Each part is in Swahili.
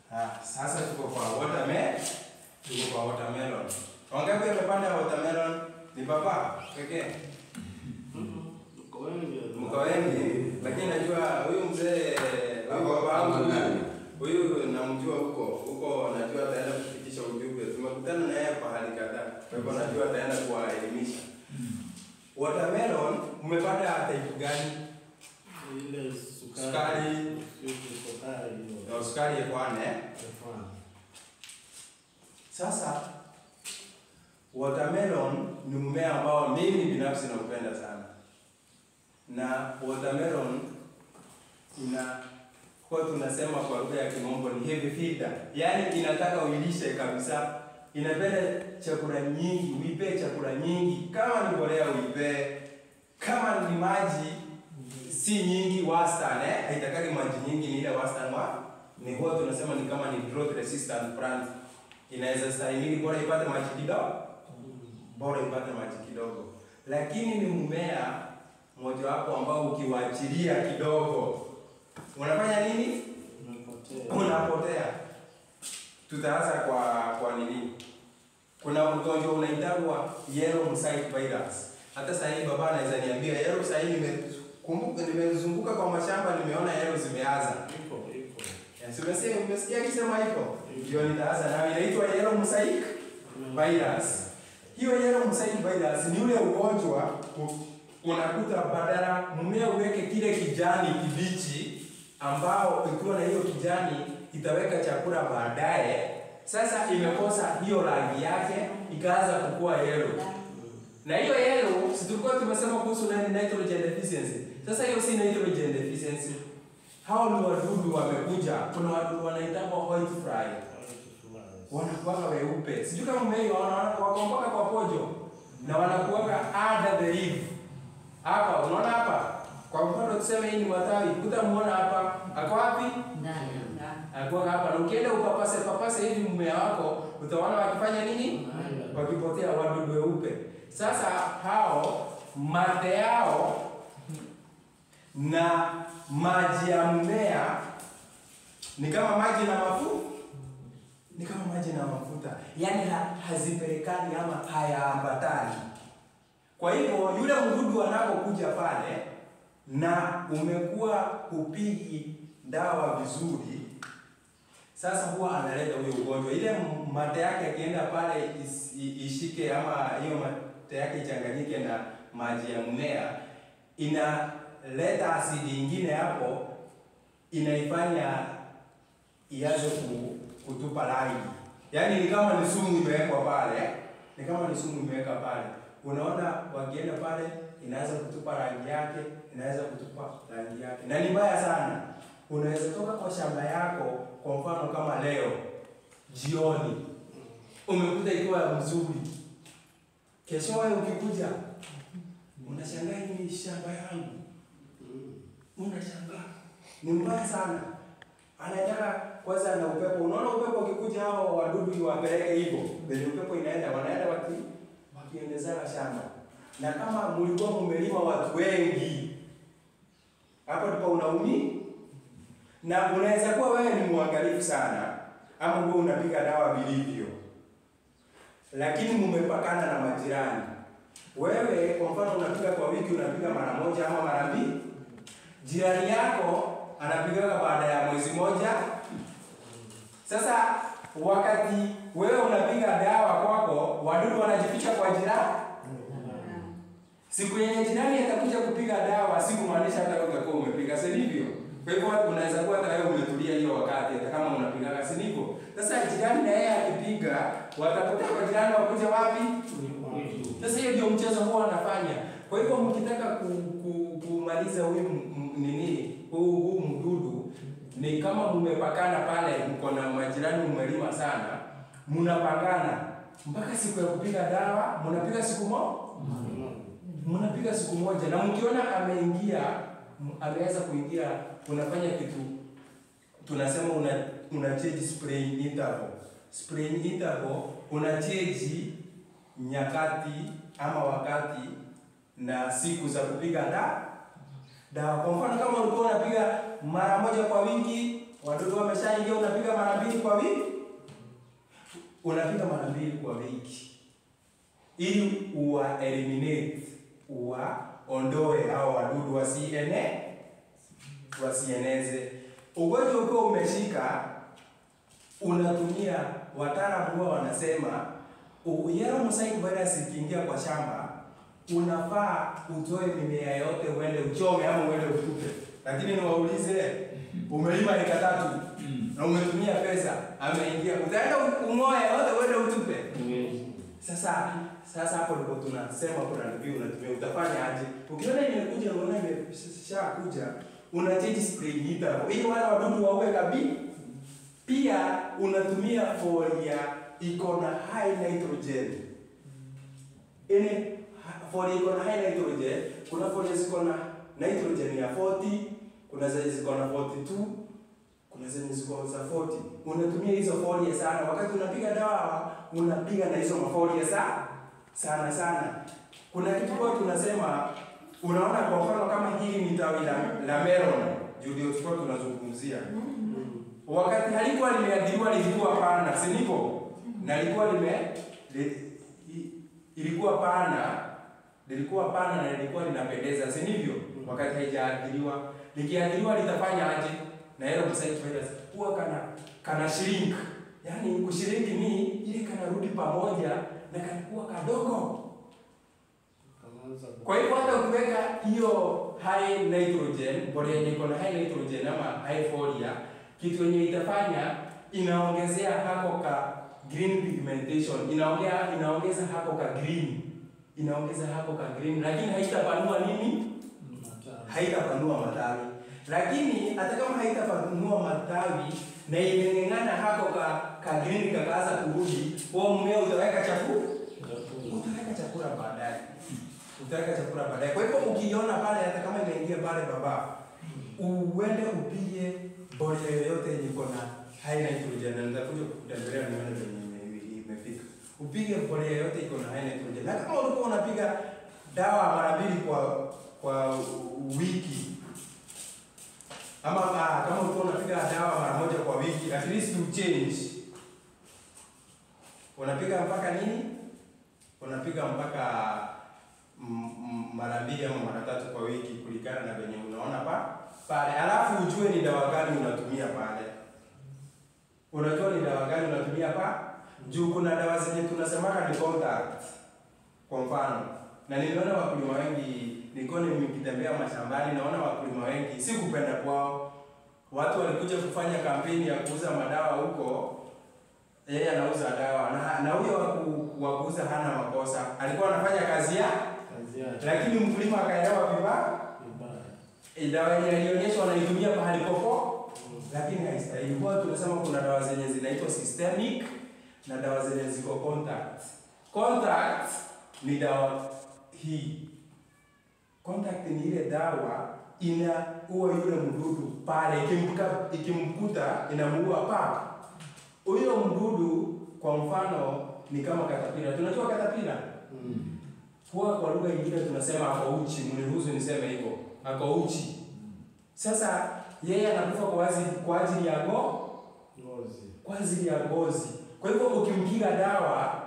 Ah, sasa tuko kwa watermelon. Tuko kwa watermelon. Wangapi wamepanda watermelon? Ni baba pekee. Mko wengi. Mko wengi, lakini najua huyu mzee huyu baba wangu huyu namjua huko huko, najua ataenda kufikisha ujumbe. Tumekutana na yeye pahali kadhaa, kwa hivyo najua ataenda kuwaelimisha. Watermelon mmepanda type gani? Ile sukari. Sukari. Ile sukari hiyo. Na sukari ekwane. Mfano. Sasa watermelon ni mmea ambao mimi binafsi naupenda sana, na watermelon ina kwa tunasema kwa lugha ya kimombo ni heavy feeder, yaani inataka uilishe kabisa, inapenda chakula nyingi, uipe chakula nyingi. Kama ni mbolea uipe, kama ni maji si nyingi, wastani eh, haitakagi maji nyingi, ni ile wastani wa ni huwa tunasema ni kama ni drought resistant plant, inaweza stahimili, bora ipate maji kidogo, bora ipate maji kidogo, lakini ni mmea mojawapo ambao ukiwaachilia kidogo unafanya nini? Unapotea. Unapotea. Tutaanza kwa kwa nini? Kuna ugonjwa unaitwa yellow mosaic virus. Hata sasa hivi baba anaweza niambia yellow sasa hivi nimekumbuka nimezunguka kwa mashamba nimeona yellow zimeanza. Iko, iko. Yes, umesikia umesikia akisema hivyo? Ndio nitaanza na inaitwa yellow mosaic virus. Hiyo yellow mosaic virus ni ule ugonjwa u- unakuta badala mmea uweke kile kijani kibichi ambao ikiwa na hiyo kijani itaweka chakula baadaye. Sasa imekosa hiyo rangi yake ikaanza kukua yellow. Na hiyo yellow si tulikuwa tumesema kuhusu nani nitrogen deficiency. Sasa hiyo si nitrogen deficiency. Hao ni wadudu wamekuja. Kuna wadudu wanaitwa white fly wanakuwaga weupe. Sijui kama umeiona wako mpaka kwa pojo na wanakuwaga under the leaf. Hapa unaona hapa? Kwa mfano tuseme hii ni matawi, utamuona hapa. Ako wapi? Akuwa hapa. Na ukienda upapase papase hivi mmea wako, utaona wakifanya nini? Wakipotea wadudu weupe. Sasa hao mate yao na maji ya mmea ni kama maji na mafuta ni kama maji na mafuta, yaani ha, hazipelekani ama hayaambatani. Kwa hivyo yule mdudu anapokuja pale na umekuwa hupigi dawa vizuri, sasa huwa analeta huyo ugonjwa. Ile m- mate yake akienda pale is- i- ishike ama hiyo mate yake ichanganyike na maji ya mmea, inaleta asidi ingine hapo, inaifanya ianze ku, kutupa rangi. Yaani ni kama ni sumu imewekwa pale, ni kama ni sumu imeweka pale. Unaona wakienda pale inaanza kutupa rangi yake, inaanza kutupa rangi yake. Na ni mbaya sana. Unaweza toka kwa shamba yako kwa mfano kama leo jioni umekuta ikiwa mzuri. Kesho wewe ukikuja unashangaa hii ni shamba yangu. Unashangaa. Ni mbaya sana anataka kwanza na upepo. Unaona upepo ukikuja, hao wadudu wapeleke hivyo, venye upepo inaenda, wanaenda waki wakiendezana shamba. Na kama mlikuwa mmelima watu wengi, hapo ndipo unaumi, na unaweza kuwa wewe ni mwangalifu sana, ama wewe unapiga dawa vilivyo, lakini mmepakana na majirani. Wewe kwa mfano unapiga kwa wiki, unapiga mara moja ama mara mbili, jirani yako anapigaga baada ya mwezi moja. Sasa wakati wewe unapiga dawa kwako, wadudu wanajificha kwa jirani. Siku yenye jirani atakuja kupiga dawa, si kumaanisha hata wewe utakuwa umepiga, si ndivyo? Kwa hivyo unaweza kuwa hata wewe umetulia hiyo wakati, hata kama unapigaga, si ndivyo? Sasa jirani na yeye akipiga, watapotea kwa jirani, wakuja wapi? Sasa hiyo ndio mchezo huwa anafanya. Kwa hivyo mkitaka ku, ku, kumaliza huyu m- m- nini huu huu mdudu ni kama mmepakana pale, mko na majirani, mmelima sana, mnapangana mpaka siku ya kupiga dawa, mnapiga siku moja mnapiga siku moja, na mkiona ameingia m- ameweza kuingia, unafanya kitu tunasema una una change spraying interval. Spraying interval una change nyakati ama wakati na siku za kupiga da dawa. Kwa mfano kama ulikuwa unapiga mara moja kwa wiki, wadudu wameshaingia, unapiga mara mbili kwa wiki, unapiga mara mbili kwa wiki ili uwa eliminate uwaondoe hao wadudu wasiene wasieneze. Ugonjwa ukiwa umeshika, unatumia wataalamu huwa wanasema u- yellow mosaic virus ikiingia kwa shamba, unafaa utoe mimea yote uende uchome ama uende utupe. Lakini niwaulize, umelima eka tatu na umetumia pesa, ameingia, utaenda ung'oe yote uende utupe? Sasa sasa hapo ndipo tunasema kuna review unatumia utafanya aje? Ukiona imekuja unaona imeshakuja una change spray interval ili wale wadudu waue kabisa. Pia unatumia folia iko na high nitrogen. Ile folia iko na high nitrogen, kuna folia ziko na nitrogen ya 40, kuna zenye ziko na 42, kuna zenye ziko za 40. Unatumia hizo folia sana. Wakati unapiga dawa, unapiga na hizo mafolia sana sana sana. Kuna kitu kwa tunasema, unaona kwa mfano kama hili ni tawi la, la melon, juu ndio tulikuwa tunazungumzia. Wakati halikuwa limeadhiriwa lilikuwa pana, si ndivyo? Na lilikuwa lime li, i- ilikuwa pana, lilikuwa pana na lilikuwa linapendeza, si ndivyo? Wakati haijaadhiriwa, likiadhiriwa litafanya aje? Na hilo mosaic virus huwa kana kana shrink. Yaani kushrink ni ile kanarudi pamoja na kanakuwa kadogo. Kwa hivyo hata ukiweka hiyo high nitrogen, mbolea yenye iko na high nitrogen ama high folia, kitu yenye itafanya inaongezea hako ka green pigmentation, inaongea inaongeza hako ka green, inaongeza hako ka green, lakini haitapanua nini? Haitapanua matawi. Lakini hata kama haitapanua matawi na imeng'eng'ana hako ka, ka green kakaanza kurudi, huo mmea utaweka chakula utaweka chakula baadaye, utaweka chakula baadaye. Kwa hivyo ukiona pale, hata kama imeingia pale baba, uende upige mbolea yoyote yenye iko na high nitrogen, na nitakuja kutembelea nione venye ime- imefika. Upige mbolea yoyote iko na high nitrogen, na kama ulikuwa unapiga dawa mara mbili kwa kwa wiki ama ah, kama ulikuwa unapiga dawa mara moja kwa wiki, at least you change, unapiga mpaka nini? unapiga mpaka mm, mm, mara mbili ama mara tatu kwa wiki kulingana na venye unaona pa pale, alafu ujue ni dawa gani unatumia pale. Unajua ni dawa gani unatumia pa juu, kuna dawa zenye tunasemaka ni contact, kwa mfano, na niliona wakulima wengi, nilikuwa nikitembea mashambani, naona wakulima wengi, si kupenda kwao, watu walikuja kufanya kampeni ya kuuza madawa huko yeye anauza dawa na, na huyo wa ku- wa kuuza hana makosa, alikuwa anafanya kazi ya, lakini mkulima akaelewa vibaya. Eh, Dawa yenye alionyeshwa anaitumia pahali popo, lakini haistahili. Kwa hiyo tunasema kuna dawa zenye zinaitwa systemic na dawa zenye ziko contact. Contact ni dawa hii. Contact ni ile dawa inaua yule mdudu pale, ikimkuta ikimkuta inamuua papa huyo mdudu kwa mfano ni kama katapila. Tunajua katapila huwa kwa lugha nyingine tunasema ako uchi, mniruhusu niseme hivyo, ako uchi. Sasa yeye anakufa kwa ajili kwa ajili ya ngo, kwa ajili ya ngozi. Kwa hivyo ukimpiga dawa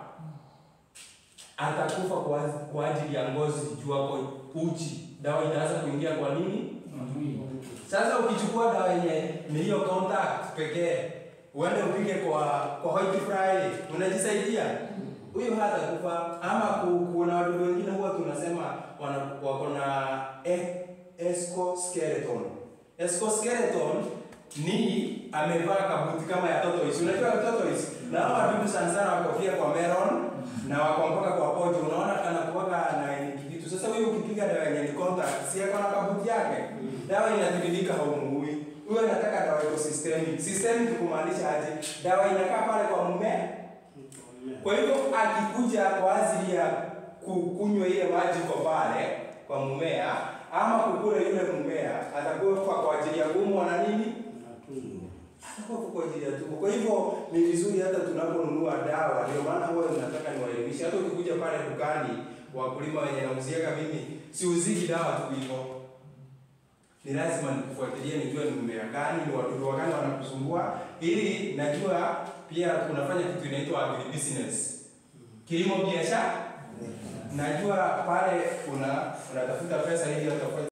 atakufa kwa aj- kwa ajili ya ngozi, juu ako uchi. Dawa itaanza kuingia kwa nini? Sasa ukichukua dawa yenye ni hiyo contact pekee, uende upige kwa kwa white fly, unajisaidia huyu hata kufa. Ama ku- kuna wadudu wengine huwa tunasema wana wako na e- exoskeleton. Exoskeleton ni amevaa kabuti kama ya tortoise. Unajua tortoise? Na hao wadudu sana sana wako pia kwa melon na wako mpaka kwa pojo. Unaona anakuwaga na ni kitu. Sasa huyu ukipiga dawa yenye ni contact, si yako na kabuti yake. Dawa inatiririka haumuui. Huyo anataka dawa iko systemic. Systemic kumaanisha aje? Dawa inakaa pale kwa mmea. Kwa hivyo akikuja kwa ajili ya kukunywa ile maji kwa pale kwa mmea ama kukula yule mmea, atakufa kwa ajili ya kuumwa na nini? Atakuwa kwa ajili ya tumbo. Kwa hivyo ni vizuri hata tunaponunua dawa, ndio maana huwa nataka niwaelimishe. Hata ukikuja pale dukani, wakulima wenye nauziaga mimi, siuziki dawa tu hivyo. ni lazima nikufuatilie, nijue ni mmea gani, ni wadudu wagani wanakusumbua, ili najua pia unafanya kitu inaitwa agribusiness, kilimo biashara. Najua pale una unatafuta pesa ili utafanya